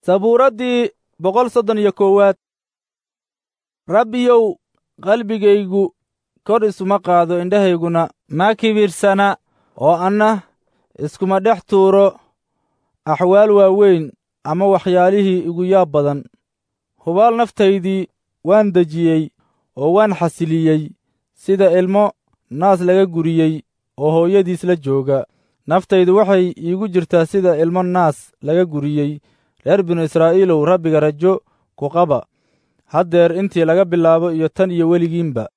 sabuuraddii boqol soddon iyo koowaad rabbiyow qalbigaygu kor isuma qaado indhahayguna ma kibirsana oo anna iskuma dhex tuuro axwaal waaweyn ama waxyaalihii igu yaab badan hubaal naftaydii waan dejiyey oo waan xasiliyey sida ilmo naas laga guriyey oo hooyadiis la jooga naftaydu waxay iigu jirtaa sida ilmo naas laga guriyey reer binu israa'iilow rabbiga rajo ku qaba haddeer intii laga bilaabo iyo tan iyo weligiinba